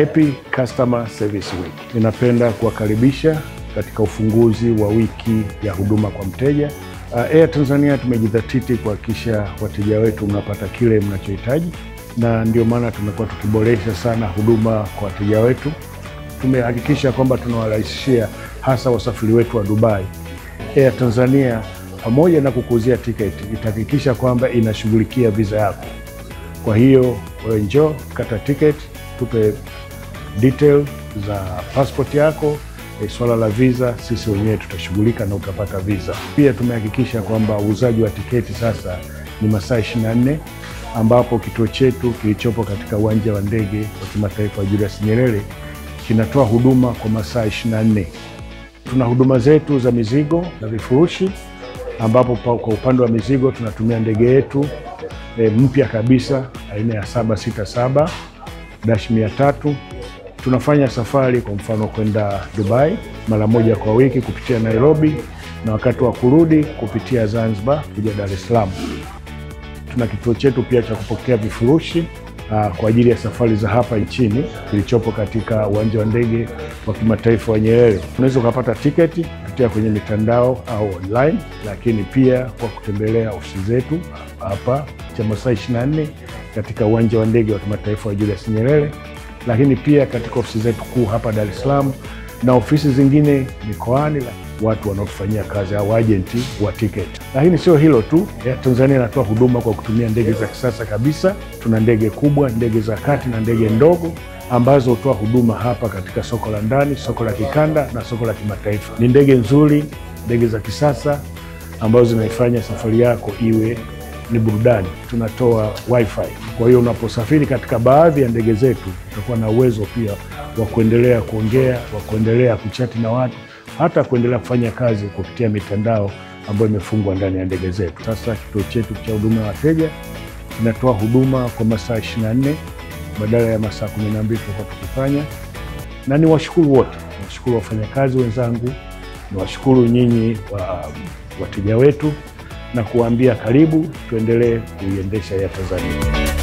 Happy Customer Service Week. Ninapenda kuwakaribisha katika ufunguzi wa wiki ya huduma kwa mteja. Uh, Air Tanzania tumejidhatiti kuhakikisha wateja wetu mnapata kile mnachohitaji, na ndio maana tumekuwa tukiboresha sana huduma kwa wateja wetu. Tumehakikisha kwamba tunawarahisishia hasa wasafiri wetu wa Dubai. Air Tanzania pamoja na kukuuzia tiketi itahakikisha kwamba inashughulikia visa yako. Kwa hiyo wewe njoo kata tiketi, tupe detail za passport yako. E, swala la visa sisi wenyewe tutashughulika na utapata visa. Pia tumehakikisha kwamba uuzaji wa tiketi sasa ni masaa 24 ambapo kituo chetu kilichopo katika uwanja wa ndege wa kimataifa wa Julius Nyerere kinatoa huduma kwa masaa 24. Tuna huduma zetu za mizigo na vifurushi ambapo kwa upande wa mizigo tunatumia ndege yetu e, mpya kabisa aina ya 767 dash 300. Tunafanya safari kwa mfano kwenda Dubai mara moja kwa wiki kupitia Nairobi, na wakati wa kurudi kupitia Zanzibar kuja Dar es Salaam. Tuna kituo chetu pia cha kupokea vifurushi aa, kwa ajili ya safari za hapa nchini kilichopo katika uwanja wa ndege wa kimataifa wa Nyerere. Unaweza ukapata tiketi kupitia kwenye mitandao au online, lakini pia kwa kutembelea ofisi zetu hapa cha masaa 24 katika uwanja wa ndege wa kimataifa wa Julius Nyerere, lakini pia katika ofisi zetu kuu hapa Dar es Salaam na ofisi zingine mikoani, watu wanaotufanyia kazi au ajenti wa tiketi. Lakini sio hilo tu, Air Tanzania inatoa huduma kwa kutumia ndege za kisasa kabisa. Tuna ndege kubwa, ndege za kati na ndege ndogo ambazo hutoa huduma hapa katika soko la ndani, soko la kikanda na soko la kimataifa. Ni ndege nzuri, ndege za kisasa ambazo zinaifanya safari yako iwe ni burudani. Tunatoa wifi, kwa hiyo unaposafiri katika baadhi ya ndege zetu utakuwa na uwezo pia wa kuendelea kuongea, wa kuendelea kuchati na watu, hata kuendelea kufanya kazi kupitia mitandao ambayo imefungwa ndani ya ndege zetu. Sasa kituo chetu cha huduma ya wateja kinatoa huduma kwa masaa 24 badala ya masaa 12 tulikuwa tukifanya, na ni washukuru wote, niwashukuru wafanyakazi wenzangu, niwashukuru nyinyi wa wateja wetu na kuwaambia karibu, tuendelee kuiendesha ya Tanzania.